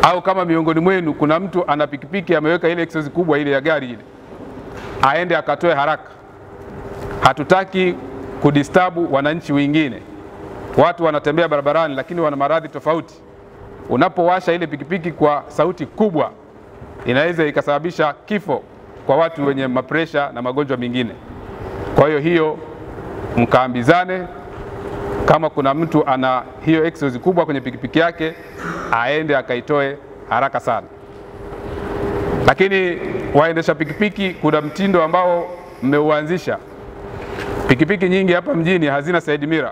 au kama miongoni mwenu kuna mtu ana pikipiki ameweka ile exhaust kubwa ile ya gari ile, aende akatoe haraka. Hatutaki kudistabu wananchi wengine. Watu wanatembea barabarani, lakini wana maradhi tofauti. Unapowasha ile pikipiki kwa sauti kubwa, inaweza ikasababisha kifo kwa watu wenye mapresha na magonjwa mengine. Kwa hiyo hiyo mkaambizane, kama kuna mtu ana hiyo exhaust kubwa kwenye pikipiki yake aende akaitoe haraka sana. Lakini waendesha pikipiki, kuna mtindo ambao mmeuanzisha. Pikipiki nyingi hapa mjini hazina side mirror.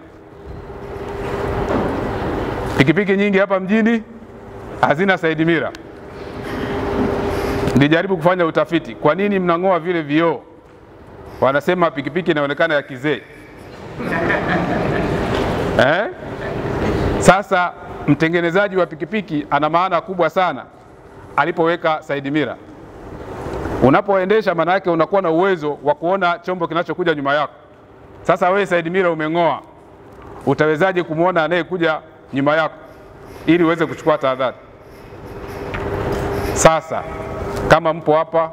Pikipiki nyingi hapa mjini hazina side mirror. Nilijaribu kufanya utafiti, kwa nini mnang'oa vile vioo? Wanasema pikipiki inaonekana ya kizee eh? Sasa mtengenezaji wa pikipiki ana maana kubwa sana alipoweka side mirror. Unapoendesha maana yake unakuwa na uwezo wa kuona chombo kinachokuja nyuma yako. Sasa wewe side mirror umeng'oa, utawezaje kumwona anayekuja nyuma yako ili uweze kuchukua tahadhari? Sasa kama mpo hapa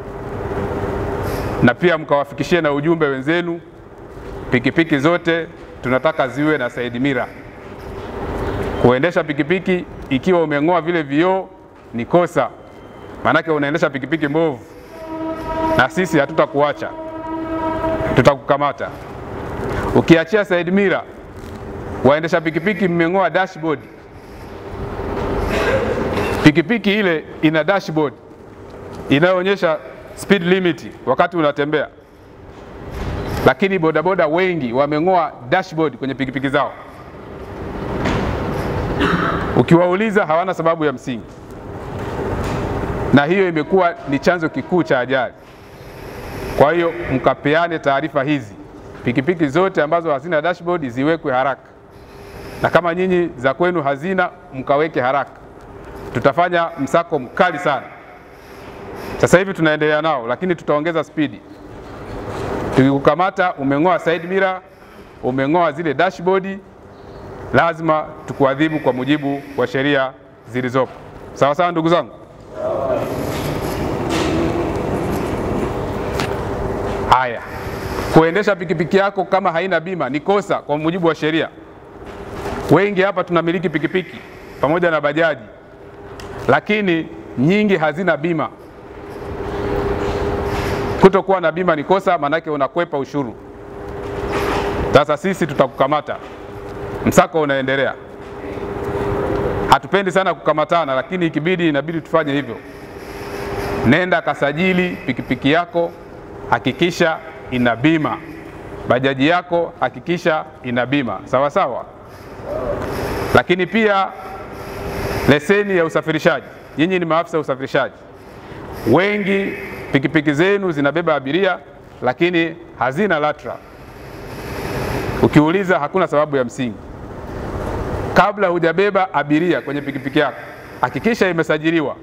na pia mkawafikishie na ujumbe wenzenu, pikipiki zote tunataka ziwe na side mirror. Kuendesha pikipiki ikiwa umeng'oa vile vioo ni kosa, maanake unaendesha pikipiki mbovu, na sisi hatutakuacha, tutakukamata. Ukiachia side mirror, waendesha pikipiki mmeng'oa dashboard. Pikipiki ile ina dashboard inayoonyesha speed limit wakati unatembea, lakini bodaboda wengi wameng'oa dashboard kwenye pikipiki zao. Ukiwauliza hawana sababu ya msingi, na hiyo imekuwa ni chanzo kikuu cha ajali. Kwa hiyo mkapeane taarifa hizi, pikipiki zote ambazo hazina dashboard ziwekwe haraka, na kama nyinyi za kwenu hazina, mkaweke haraka. Tutafanya msako mkali sana. Sasa hivi tunaendelea nao, lakini tutaongeza spidi. Tukikukamata umeng'oa side mirror, umeng'oa zile dashboard, lazima tukuadhibu kwa mujibu wa sheria zilizopo. Sawa sawa, ndugu zangu. Haya, kuendesha pikipiki yako kama haina bima ni kosa kwa mujibu wa sheria. Wengi hapa tunamiliki pikipiki pamoja na bajaji, lakini nyingi hazina bima. Kutokuwa na bima ni kosa, maanake unakwepa ushuru. Sasa sisi tutakukamata, msako unaendelea. Hatupendi sana kukamatana, lakini ikibidi, inabidi tufanye hivyo. Nenda kasajili pikipiki yako, hakikisha ina bima. Bajaji yako hakikisha ina bima, sawa sawa. Lakini pia leseni ya usafirishaji. Nyinyi ni maafisa ya usafirishaji, wengi pikipiki zenu zinabeba abiria lakini hazina LATRA. Ukiuliza hakuna sababu ya msingi. Kabla hujabeba abiria kwenye pikipiki yako, hakikisha imesajiliwa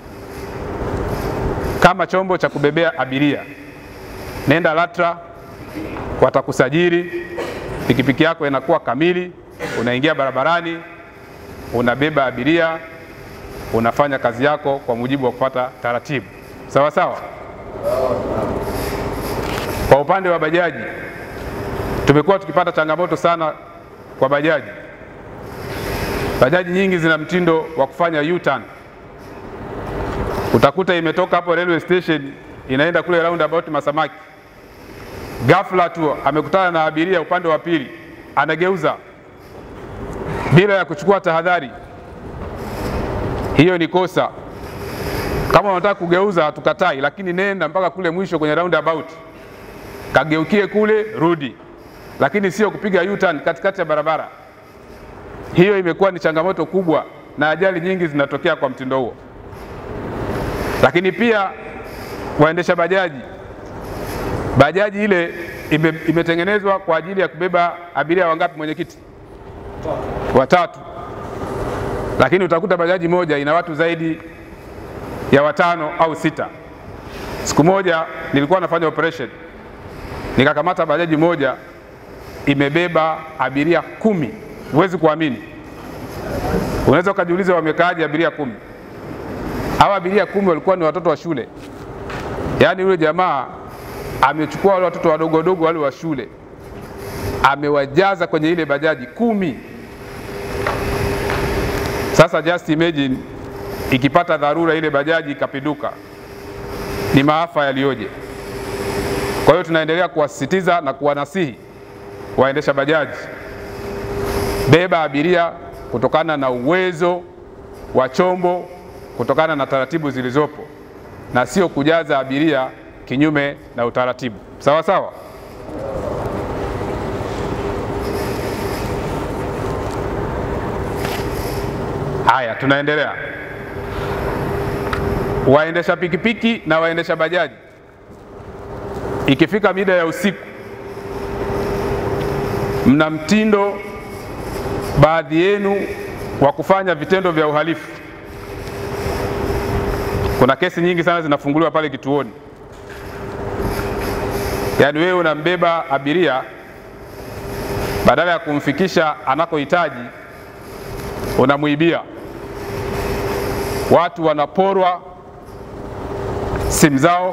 kama chombo cha kubebea abiria. Nenda LATRA, watakusajili, pikipiki yako inakuwa kamili, unaingia barabarani, unabeba abiria, unafanya kazi yako kwa mujibu wa kufuata taratibu. Sawa sawa. Kwa upande wa bajaji, tumekuwa tukipata changamoto sana kwa bajaji. Bajaji nyingi zina mtindo wa kufanya U-turn. Utakuta imetoka hapo railway station inaenda kule roundabout Masamaki, ghafla tu amekutana na abiria upande wa pili, anageuza bila ya kuchukua tahadhari. Hiyo ni kosa. Kama unataka kugeuza hatukatai, lakini nenda mpaka kule mwisho kwenye roundabout, kageukie kule, rudi, lakini sio kupiga U-turn katikati ya barabara. Hiyo imekuwa ni changamoto kubwa na ajali nyingi zinatokea kwa mtindo huo. Lakini pia waendesha bajaji, bajaji ile ime, imetengenezwa kwa ajili ya kubeba abiria wangapi, mwenyekiti? Watatu. Lakini utakuta bajaji moja ina watu zaidi ya watano au sita. Siku moja nilikuwa nafanya operation, nikakamata bajaji moja imebeba abiria kumi. Huwezi kuamini, unaweza ukajiuliza wamekaaje abiria kumi? Hawa abiria kumi walikuwa ni watoto wa shule, yaani yule jamaa amechukua wale watoto wadogo wadogo wale wa shule amewajaza kwenye ile bajaji kumi. Sasa just imagine ikipata dharura ile bajaji ikapinduka, ni maafa yaliyoje! Kwa hiyo tunaendelea kuwasisitiza na kuwanasihi waendesha bajaji, beba abiria kutokana na uwezo wa chombo, kutokana na taratibu zilizopo, na sio kujaza abiria kinyume na utaratibu. Sawa sawa. Haya, tunaendelea. Waendesha pikipiki na waendesha bajaji, ikifika mida ya usiku, mna mtindo baadhi yenu wa kufanya vitendo vya uhalifu. Kuna kesi nyingi sana zinafunguliwa pale kituoni, yaani wewe unambeba abiria, badala ya kumfikisha anakohitaji unamwibia. Watu wanaporwa simu zao,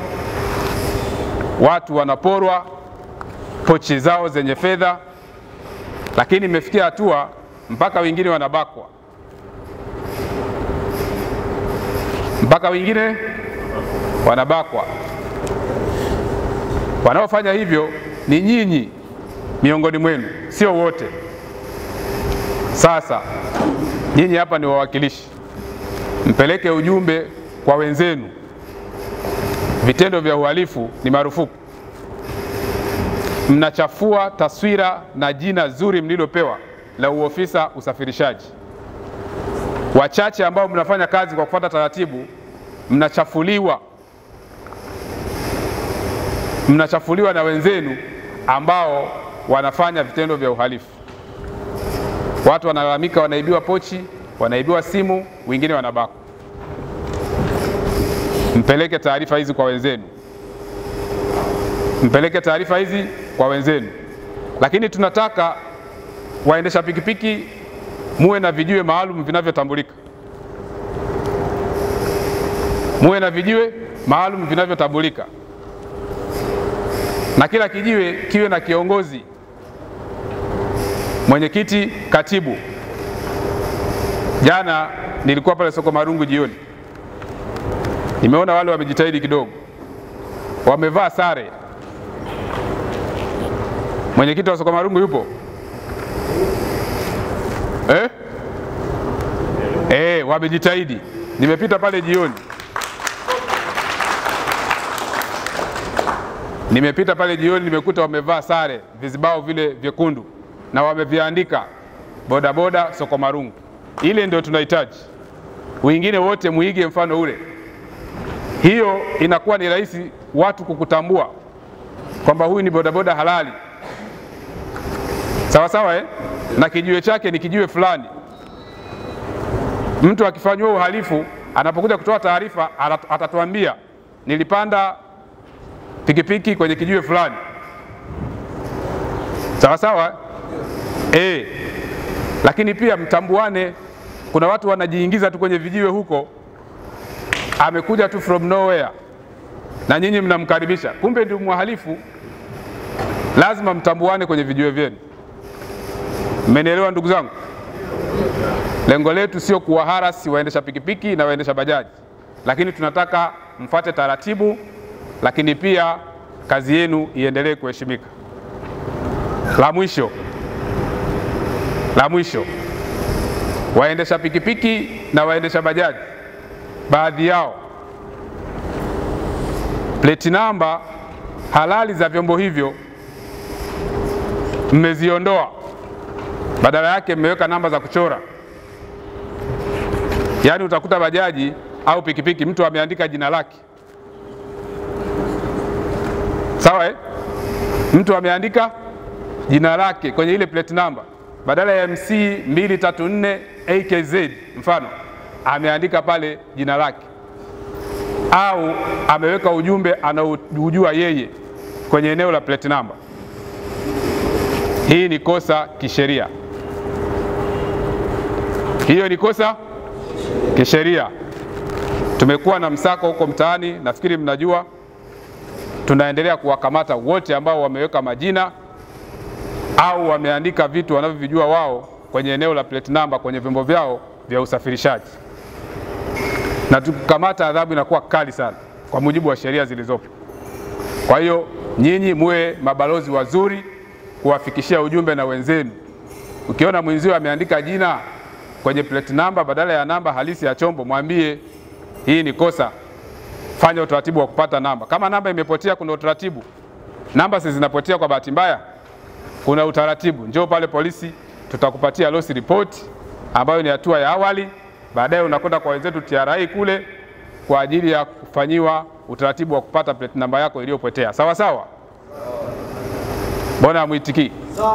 watu wanaporwa pochi zao zenye fedha, lakini imefikia hatua mpaka wengine wanabakwa, mpaka wengine wanabakwa. Wanaofanya hivyo ni nyinyi miongoni mwenu, sio wote. Sasa nyinyi hapa ni wawakilishi, mpeleke ujumbe kwa wenzenu. Vitendo vya uhalifu ni marufuku. Mnachafua taswira na jina zuri mlilopewa la uofisa usafirishaji. Wachache ambao mnafanya kazi kwa kufuata taratibu, mnachafuliwa, mnachafuliwa na wenzenu ambao wanafanya vitendo vya uhalifu. Watu wanalalamika, wanaibiwa pochi, wanaibiwa simu, wengine wanabakwa. Mpeleke taarifa hizi kwa wenzenu, mpeleke taarifa hizi kwa wenzenu. Lakini tunataka waendesha pikipiki muwe na vijiwe maalum vinavyotambulika, muwe na vijiwe maalum vinavyotambulika, na kila kijiwe kiwe na kiongozi mwenyekiti, katibu. Jana nilikuwa pale soko Marungu jioni, nimeona wale wamejitahidi kidogo, wamevaa sare. Mwenyekiti wa soko Marungu yupo eh? Eh, wamejitahidi. Nimepita pale jioni, nimepita pale jioni, nimekuta wamevaa sare, vizibao vile vyekundu na wameviandika bodaboda soko Marungu. Ile ndio tunahitaji, wengine wote muige mfano ule. Hiyo inakuwa ni rahisi watu kukutambua kwamba huyu ni bodaboda halali, sawa sawa eh? na kijiwe chake ni kijiwe fulani. Mtu akifanyiwa uhalifu anapokuja kutoa taarifa atatuambia nilipanda pikipiki kwenye kijiwe fulani, sawa sawa eh. Lakini pia mtambuane. Kuna watu wanajiingiza tu kwenye vijiwe huko, amekuja tu from nowhere na nyinyi mnamkaribisha, kumbe ndio mhalifu. Lazima mtambuane kwenye vijiwe vyenu. Mmenielewa ndugu zangu? Lengo letu sio kuwaharasi waendesha pikipiki na waendesha bajaji, lakini tunataka mfate taratibu, lakini pia kazi yenu iendelee kuheshimika. La mwisho, la mwisho, waendesha pikipiki na waendesha bajaji, baadhi yao pleti namba halali za vyombo hivyo mmeziondoa badala yake mmeweka namba za kuchora. Yaani utakuta bajaji au pikipiki mtu ameandika jina lake, sawa eh? Mtu ameandika jina lake kwenye ile plate number, badala ya MC 234 AKZ mfano, ameandika pale jina lake, au ameweka ujumbe anaujua yeye kwenye eneo la plate number. Hii ni kosa kisheria. Hiyo ni kosa kisheria. Tumekuwa na msako huko mtaani, nafikiri mnajua. Tunaendelea kuwakamata wote ambao wameweka majina au wameandika vitu wanavyovijua wao kwenye eneo la plate number kwenye vyombo vyao vya usafirishaji, na tukikamata adhabu inakuwa kali sana kwa mujibu wa sheria zilizopo. Kwa hiyo nyinyi muwe mabalozi wazuri kuwafikishia ujumbe na wenzenu. Ukiona mwenzio ameandika jina kwenye plate number badala ya namba halisi ya chombo, mwambie hii ni kosa, fanya utaratibu wa kupata namba. Kama namba imepotea, kuna utaratibu. Namba si zinapotea kwa bahati mbaya, kuna utaratibu. Njoo pale polisi, tutakupatia loss report ambayo ni hatua ya awali. Baadaye unakwenda kwa wenzetu TRA kule kwa ajili ya kufanyiwa utaratibu wa kupata plate namba yako iliyopotea. Sawa sawa, mbona hamwitikii?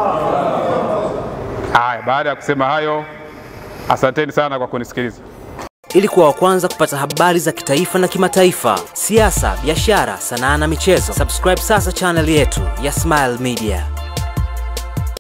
Haya, baada ya kusema hayo, asanteni sana kwa kunisikiliza. Ili kuwa wa kwanza kupata habari za kitaifa na kimataifa, siasa, biashara, sanaa na michezo, subscribe sasa channel yetu ya Smile Media.